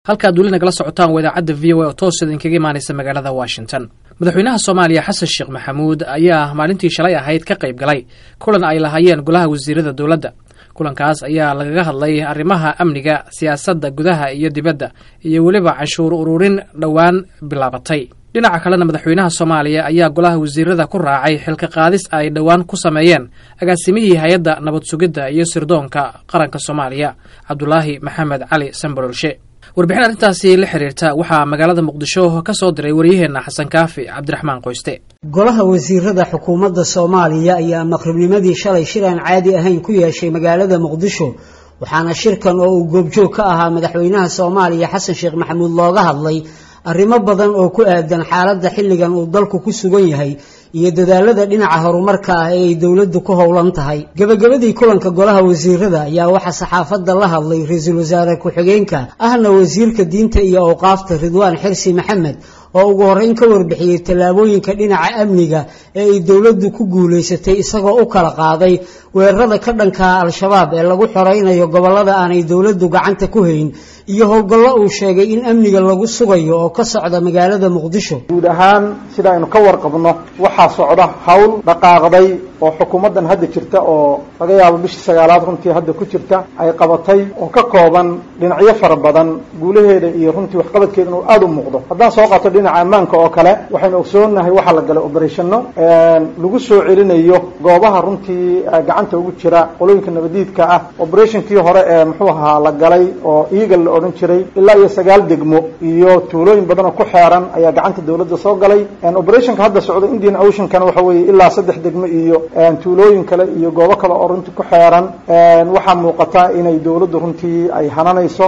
halkaad weli nagala socotaan waa idaacadda v o a oo toos idinkaga imaanaysa magaalada washington madaxweynaha soomaaliya xasan sheekh maxamuud ayaa maalintii shalay ahayd ka qayb galay kulan ay lahaayeen golaha wasiirada dowladda kulankaas ayaa lagaga hadlay arrimaha amniga siyaasadda gudaha iyo dibadda iyo weliba canshuur ururin dhowaan bilaabatay dhinaca kalena madaxweynaha soomaaliya ayaa golaha wasiirada ku raacay xilka qaadis ay dhowaan ku sameeyeen agaasimihii hay-adda nabad sugidda iyo sirdoonka qaranka soomaaliya cabdulaahi maxamed cali sambalolshe warbixin arrintaasi la xiriirta waxaa magaalada muqdisho ka soo diray waryaheenna xasan kaafi cabdiraxmaan qoyste golaha wasiirada xukuumadda soomaaliya ayaa maqribnimadii shalay shir aan caadi ahayn ku yeeshay magaalada muqdisho waxaana shirkan oo uu goobjoog ka ahaa madaxweynaha soomaaliya xasan sheekh maxamuud looga hadlay arrimo badan oo ku aadan xaaladda xilligan uu dalku ku sugan yahay iyo dadaalada dhinaca horumarka ah ee ay dowladdu ku howlan tahay gebagabadii kulanka golaha wasiirada ayaa waxaa saxaafadda la hadlay ra-iisul wasaare ku-xigeenka ahna wasiirka diinta iyo awqaafta ridwaan xirsi maxamed oo ugu horreyn ka warbixiyey tallaabooyinka dhinaca amniga ee ay dowladdu ku guulaysatay isagoo u kala qaaday weerarada ka dhankaa al-shabaab ee lagu xoraynayo gobollada aanay dowladdu gacanta ku hayn iyo howlgallo uu sheegay in amniga lagu sugayo oo ka socda magaalada muqdisho guud ahaan sida aynu ka warqabno waxaa socda hawl dhaqaaqday oo xukuumaddan hadda jirta oo laga yaabo bishii sagaalaad runtii hadda ku jirta ay qabatay oo ka kooban dhinacyo fara badan guulaheeda iyo runtii waxqabadkeeda inuu aada u muuqdo haddaan soo qaato dhinaca ammaanka oo kale waxaynu ogsoonnahay waxaa la galay oberatiano lagu soo celinayo goobaha runtii gacanta ugu jira qolooyinka nabadiidka ah operationkii hore ee muxuu ahaa la galay oo eagal la odhan jiray ilaa iyo sagaal degmo iyo tuulooyin badan oo ku xeeran ayaa gacanta dowladda soo galay operationka hadda socda indian oceankana waxa weeye ilaa saddex degmo iyo tuulooyin kale iyo goobo kale oo runtii ku xeeran waxaa muuqata inay dowladdu runtii ay hananayso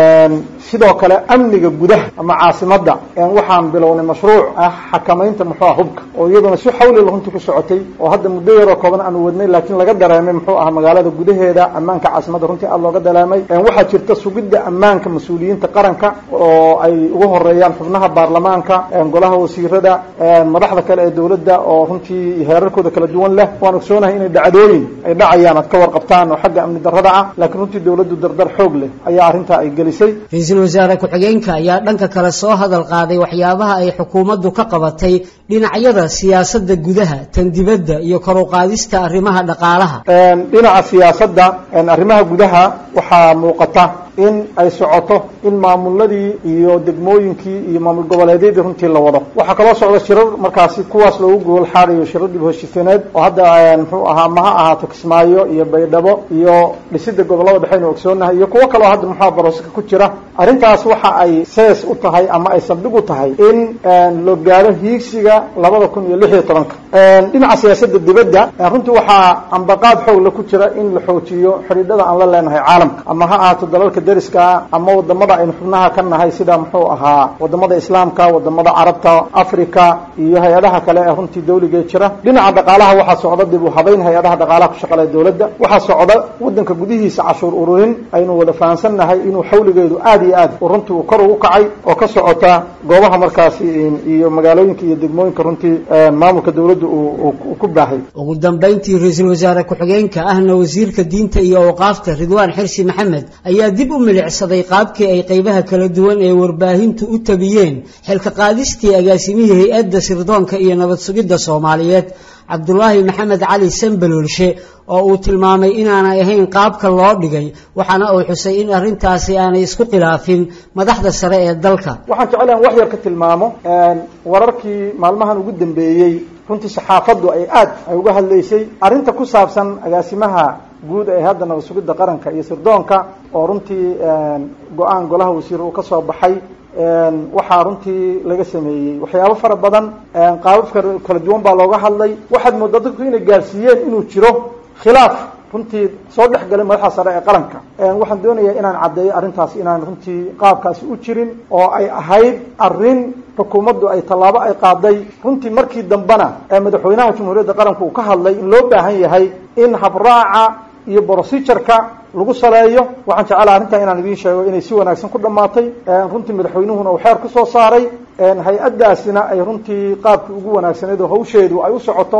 sidoo kale amniga gudaha ama caasimadda waxaan bilownay mashruuc ah xakamaynta muxuu ah hubka oo iyaduna si xawlila runtii ku socotay oo hadda muddo yaroo kooban aanu wadnay laakiin laga dareemay muxuu ah magaalada gudaheeda ammaanka caasimadda runtii aada looga dareemay waxaa jirta sugidda ammaanka mas-uuliyiinta qaranka oo ay ugu horeeyaan xubnaha baarlamaanka golaha wasiirada madaxda kale ee dowladda oo runtii heerarkooda kala duwan leh waan ogsoonahay inay dhacdooyin ay dhacayaan aad ka warqabtaan oo xagga amni darrada ah laakiin runtii dowladdu dardar xoog leh ayaa arrintaa ay gelisay ra-iisul wasaare ku-xigeenka ayaa dhanka kale soo hadal qaaday waxyaabaha ay xukuumaddu ka qabatay dhinacyada siyaasadda gudaha tan dibadda iyo kor u qaadista arrimaha dhaqaalaha dhinaca siyaasadda arrimaha gudaha waxaa muuqata in ay socoto in maamuladii iyo degmooyinkii iyo maamul goboleedyadii runtii la wado waxaa kaloo socda shirar markaasi kuwaas loogu gogol xaarayo shirar dib heshiisineed oo hadda muxuu ahaa maha ahaato kismaayo iyo baydhabo iyo dhisida gobollada dhexeynu ogsoonahay iyo kuwo kaloo hadda muxua baroska ku jira arrintaas waxa ay sees u tahay ama ay saldhig u tahay in loo gaaro hiigsiga labada kun iyo lix iyo tobanka dhinaca siyaasadda dibadda runtii waxaa ambaqaad xoogla ku jira in la xoojiyo xidhiidhada aan la leenahay caalamka ama ha ahaato dalalka dariska ama wadamada aynu xubnaha ka nahay sida muxuu ahaa wadamada islaamka wadamada carabta africa iyo hay-adaha kale ee runtii dawliga jira dhinaca dhaqaalaha waxaa socda dib u habayn hay-adaha dhaqaalaha ku shaqalaya dowladda waxaa socda wadanka gudihiisa cashuur ururin aynu wada fahansannahay inuu xawligeedu aada iyo aad runtii uu kor ugu kacay oo ka socota goobaha markaasi iyo magaalooyinka iyo degmooyinka runtii maamulka dowladda uu ku baahay ugu dambayntii ra-iisul wasaare ku-xigeenka ahna wasiirka diinta iyo awqaafta ridwaan xirsi maxamed ayaa dib u milicsaday qaabkii ay qaybaha kala duwan ee warbaahintu u tabiyeen xilka qaadistii agaasimihii hay-adda sirdoonka iyo nabad sugidda soomaaliyeed cabdulaahi maxamed cali sambaloolshe oo uu tilmaamay inaanay ahayn qaabka loo dhigay waxaana uu xusay in arrintaasi aanay isku khilaafin madaxda sare ee dalka waxaan jecelahan wax yar ka tilmaamo wararkii maalmahan ugu dambeeyey runtii saxaafaddu ay aad ay uga hadlaysay arrinta ku saabsan agaasimaha guud ee hadda nabad sugidda qaranka iyo sirdoonka oo runtii go-aan golaha wasiir uu ka soo baxay waxaa runtii laga sameeyey waxyaabo fara badan qaabab kala duwan baa looga hadlay waxaad moodaa dadku inay gaarsiiyeen inuu jiro khilaaf runtii soo dhex galay madaxda sare ee qaranka waxaan doonayaa inaan caddeeyo arrintaas inaan runtii qaabkaasi u jirin oo ay ahayd arrin xukuumaddu ay tallaabo ay qaaday runtii markii dambena ee madaxweynaha jamhuuriyadda qaranka uu ka hadlay in loo baahan yahay in habraaca iyo procedureka lagu saleeyo waxaan jecelaha arrintan inaan idiin sheego inay si wanaagsan ku dhammaatay runtii madaxweynuhuna uu xeer ku soo saaray hay-addaasina ay runtii qaabkii ugu wanaagsaneed oo hawsheedu ay u socoto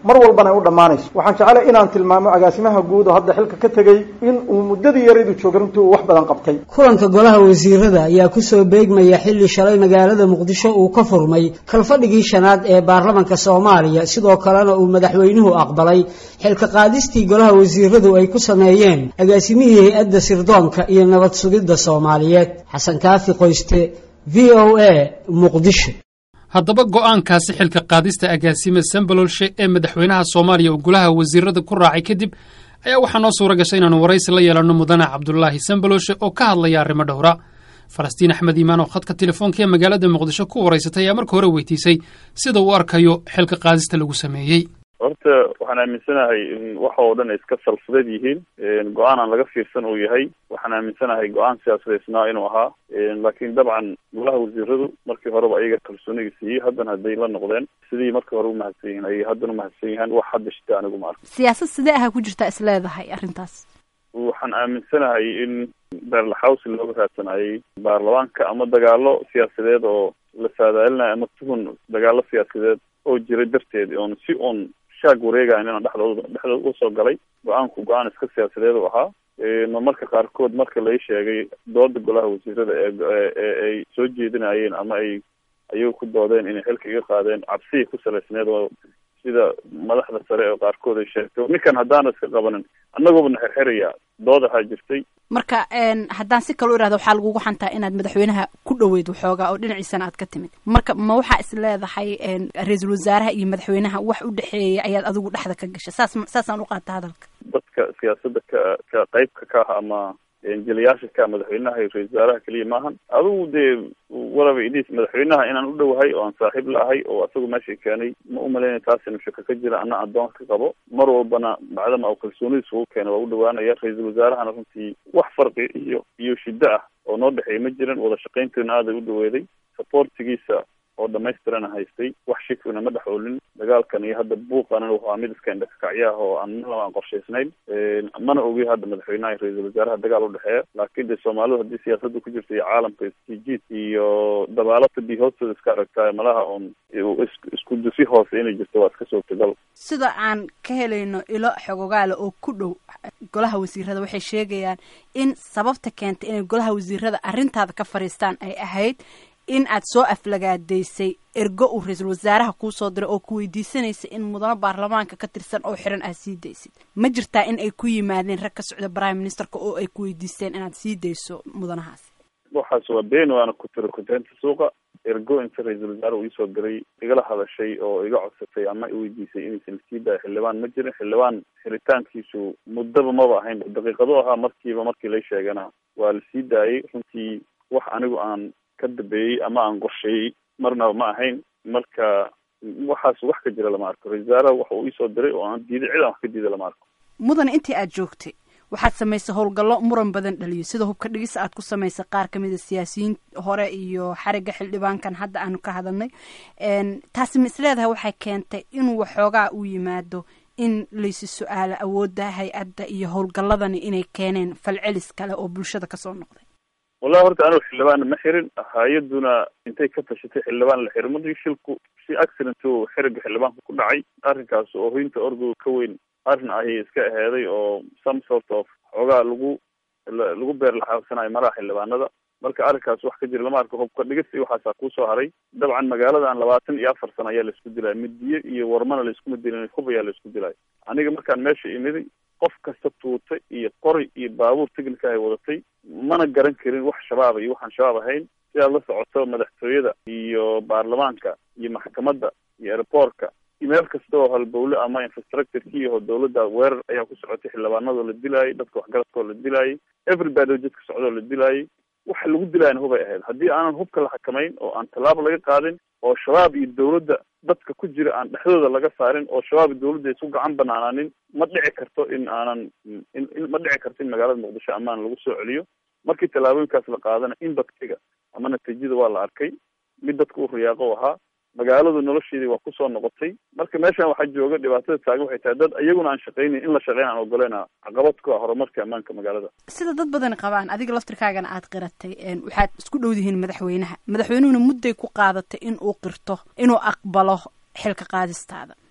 mar walbana ay u dhammaanayso waxaan jeclay inaan tilmaamo agaasimaha guud oo hadda xilka ka tegey in uu muddadii yaraydu joogay runtii uu wax badan qabtay kulanka golaha wasiirada ayaa kusoo beegmaya xilli shalay magaalada muqdisho uu ka furmay kalfadhigii shanaad ee baarlamanka soomaaliya sidoo kalena uu madaxweynuhu aqbalay xilka qaadistii golaha wasiiradu ay ku sameeyeen agaasimihii hay-adda sirdoonka iyo nabad sugidda soomaaliyeed xasan kaafi qoyste v o a muqdisho haddaba go'aankaasi xilka qaadista agaasime sambalolshe ee madaxweynaha soomaaliya uu golaha wasiirada ku raacay kadib ayaa waxaa noo suura gashay inaanu waraysi la yeelanno mudane cabdulaahi sambalolshe oo ka hadlaya arrimo dhowra falastiin axmed iimaan oo khadka telefoonka ee magaalada muqdisho ku waraysatay ayaa marka hore weydiisay sida uu arkayo xilka qaadista lagu sameeyey horta waxaan aaminsanahay in waxa oo dhan ay iska salfadeed yihiin go-aan aan laga fiirsan uu yahay waxaan aaminsanahay go-aan siyaasadeysnaa inuu ahaa laakiin dabcan golaha wasiiradu markii horeba ayaga kalsoonigii siiyey haddana hadday la noqdeen sidii markii hore umahadsan yihin ayay haddana umahadsan yahaan wax hadda shita anigu ma arko siyaasad sidee aha ku jirtaa is leedahay arrintaas waxaan aaminsanahay in beerlaxawsi looga raadsanayay baarlamaanka ama dagaalo siyaasadeed oo la saadaalinayo ama tuhun dagaalo siyaasadeed oo jiray darteed oon si uun shaag wareegayn inaan dhexdooda dhexdooda usoo galay go-aanku go-aan iska siyaasadeed u ahaa ma marka qaarkood marka lai sheegay dooda golaha wasiirada ee ay soo jeedinayeen ama ay ayagu ku doodeen inay xilka iga qaadeen cabsiya ku salaysneed oo sida madaxda sare oo qaarkood ay sheegtay ninkan haddaana iska qabanin annagooba na xerxeraya dood ahaa jirtay marka haddaan si kale u irahda waxaa lagugu xantaa inaad madaxweynaha ku dhoweyd waxoogaa oo dhinaciisana aad ka timid marka ma waxaa is leedahay ra-iisul wasaaraha iyo madaxweynaha wax u dhexeeyay ayaad adigu dhexda ka gashay saas saasaan u qaata hadalka dadka siyaasadda ka ka qeybka ka ah ama jeliyaasha ka madaxweynaha iyo ra-isul wasaaraha keliya maahan adigu dee walaba idis madaxweynaha inaan u dhowahay oo aan saaxiib la ahay oo asagu meesha keenay ma umalaynay taasina shaka ka jira ana addoon ka qabo mar walbana bacdama u kalsoonidiis ugu keena waa u dhawaanaya ra-iisul wasaarahana runtii wax farqi iyo iyo shiddo ah oo noo dhexeeya ma jiran wada shaqayntiina aaday u dhaweeday supportigiisa oo dhamaystirana haystay wax shikina ma dhex oolin dagaalkan iyo hadda buuqana waa mid iska indhakakacyaah oo aan malaba aan qorshaysnayn mana ogi hadda madaxweynaha iyo ra-iisul wasaaraha dagaal udhexeeya laakiin dee soomaalidu haddii siyaasadda ku jirta iyo caalamka istijiid iyo dabaalata bi hoostooda iska aragtaay malaha oon isku dusi hoose inay jirto waa iska suurtagal sida aan ka helayno ilo xogogaale oo ku dhow golaha wasiirada waxay sheegayaan in sababta keentay inay golaha wasiirada arrintaada ka fadhiistaan ay ahayd in aad soo aflagaadaysay ergo uu ra-iisul wasaaraha kuu soo diray oo ku weydiisanaysa in mudano baarlamaanka ka tirsan oo xiran aad sii daysid ma jirtaa in ay ku yimaadeen rag ka socda prime ministerka oo ay ku weydiisteen inaad sii dayso mudanahaasi waxaas waa been waana ku tiro kuteenta suuqa ergo inta ra-iisul wasaare uu iisoo diray igala hadashay oo iga codsatay ama iweydiisay inaysan sii daayo xildhibaan ma jirin xildhibaan xiritaankiisu muddaba maba ahayn daqiiqado ahaa markiiba markii la sheegana waa la sii daayay runtii wax anigu aan ka dambeeyey ama aan qorsheeyey marnaba ma ahayn marka waxaas wax ka jira lama arko ra-isul wasaaraha waxa uu iisoo diray oo aan diiday cid aan wax ka diida lama arko mudane intii aad joogtay waxaad samaysay howlgallo muran badan dhaliyo sida hubka dhigis aad ku samaysay qaar kamid a siyaasiyiin hore iyo xariga xildhibaankan hadda aanu ka hadalnay taasi ma isleedahay waxay keentay inuu waxoogaa u yimaado in laysi su-aalo awoodda hay-adda iyo howlgalladani inay keeneen falcelis kale oo bulshada kasoo noqday wallahi horta anigu xildhibaanna ma xirin hay-aduna intay ka tashatay xildhibaan la xirin markii shilku si accident o xiriga xildhibaanka ku dhacay arrinkaas oo hoynta orgoga ka weyn arrin ayay iska aheeday oo some sort of xoogaa lagu lagu beer laxaabsanayo maraha xildhibaanada marka arrinkaas wax ka jira lama arko hubka dhigis iyo waxaasaa kusoo haray dabcan magaaladan labaatan iyo afar sano ayaa laisku dilaya midiye iyo warmana laiskuma dilin hub ayaa laisku dilayo aniga markaan meesha imiday qof kasta tuuta iyo qori iyo baabuur technica ay wadatay mana garan karin wax shabaaba iyo waxaan shabaab ahayn sidaad la socoto madaxtooyada iyo baarlamaanka iyo maxkamadda iyo airboortka iyo meel kasta oo halbowle ama infrastructureki iyo dawladda weerar ayaa ku socotay xildhibaanadoo la dilaayay dadka waxgaradkoo la dilaayay everybody oo jidka socdoo la dilaayay waxa lagu dilaayana hubay ahayd haddii aanan hubka la xakamayn oo aan tallaabo laga qaadin oo shabaab iyo dawladda dadka ku jira aan dhexdooda laga saarin oo shabaab iyo dawladda isku gacan banaanaanin ma dhici karto in aanan in ma dhici karto in magaalada muqdisho amaan lagu soo celiyo markii tallaabooyinkaas la qaadana impactiga ama natiijada waa la arkay mid dadka u riyaaqo ahaa magaaladu nolosheedii waa kusoo noqotay marka meeshan waxaa jooga dhibaatada taagan waxay tahay dad iyaguna aan shaqaynayn in la shaqeyn aan ogoleyna caqabad ku ah horumarka ammaanka magaalada sida dad badani qabaan adiga laftirkaagana aad qiratay waxaad isku dhow dihiin madaxweynaha madaxweynuhuna mudday ku qaadatay in uu qirto inuu aqbalo xilka qaadistaada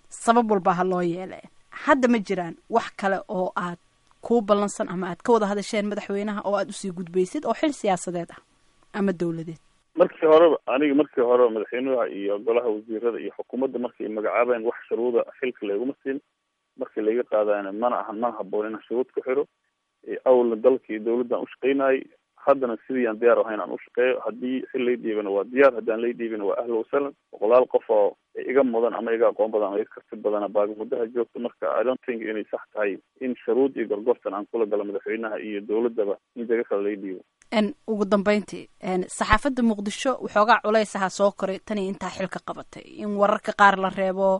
sabab walba ha loo yeele hadda ma jiraan wax kale oo aad kuu ballansan ama aad ka wada hadasheen madaxweynaha oo aad usii gudbaysid oo xil siyaasadeed ah ama dowladeed markii horeba aniga markii horeba madaxweynaha iyo golaha wasiirada iyo xukuumadda markay magacaabeen wax shuruuda xilka layguma siin markii layga qaadayna mana ahan mana haboon inaan shuruud ku xiro awalna dalka iyo dawladdan ushaqaynayay haddana sidii aan diyaar ahayn aan ushaqeeyo haddii xil lay dhiibana waa diyaar haddaan lay dhiibina waa ahla wasalan boqolaal qof oo iga mudan ama iga aqoon badan ama iga karti badana baagamudaha joogta marka i don't think inay sax tahay in shuruud iyo gorgortan aan kula galo madaxweynaha iyo dawladdaba in jaga kale lay dhiibo n ugu dambeyntii saxaafadda muqdisho waxoogaa culaysaha soo koray tan iyo intaa xilka qabatay in wararka qaar la reebo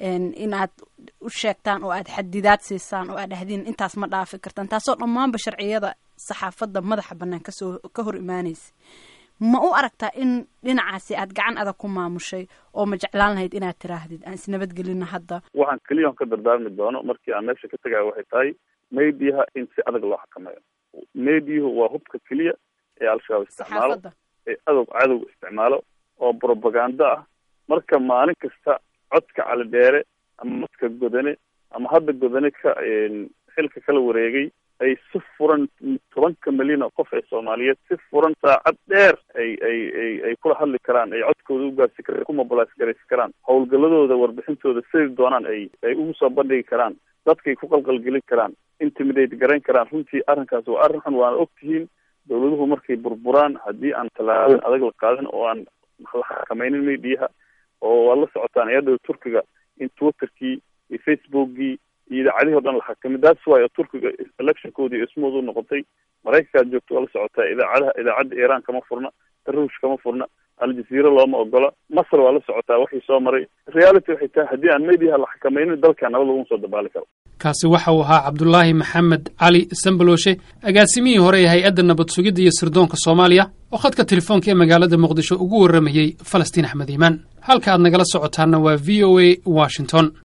in aad u sheegtaan oo aad xadidaad siisaan oo aad dhahdiin intaas ma dhaafi kartaan taasoo dhammaanba sharciyada saxaafadda madaxa bannaan kasoo ka hor imaanaysa ma u aragtaa in dhinacaasi aad gacan adag ku maamushay oo ma jeclaan lahayd inaad tiraahdid aan isnabadgelino hadda waxaan keliya ka dardaarmi doono markii aan meesha ka tegaya waxay tahay maydiyaha in si adag loo xakameeyo meydiyuhu waa hubka keliya ee al-shabaab isticmaalo ee adow cadow isticmaalo oo propaganda ah marka maalin kasta codka cali dheere ama madka godane ama hadda godane ka xilka kala wareegay ay si furan tobanka milyan oo qof ee soomaaliyeed si furan saacad dheer ay ay ay ay kula hadli karaan ay codkooda ugaarsi karaan ku mobilize garaysi karaan howlgaladooda warbixintooda sidai doonaan ay ay ugu soo bandhigi karaan dadkay ku qalqalgelin karaan intimidate garayn karaan runtii arrinkaas waa arrin xun waana og tihiin dawladuhu markay burburaan haddii aan tallaabin adag la qaadin oo aan la xakamaynin mediyaha oo waad la socotaan iyadoo turkiga in twitterkii iyo facebookgii iyo idaacadihii o dhan la xakamay that's why turkiga electionkoodii smooth u noqotay maraykankaad joogto waa la socotaa idaacadaha idaacadda iran kama furna taruush kama furna aljazeera looma ogola masr waa la socotaa waxii soo maray reality waxay tahay haddii aan mediyaha la xakamaynin dalka nabad laguma soo dabaali karo kaasi waxa uu ahaa cabdulaahi maxamed cali sambaloshe agaasimihii hore ee hay-adda nabad sugidda iyo sirdoonka soomaaliya oo khadka telefoonka ee magaalada muqdisho ugu warramayey falastiin axmed iimaan halka aad nagala socotaanna waa v o a washington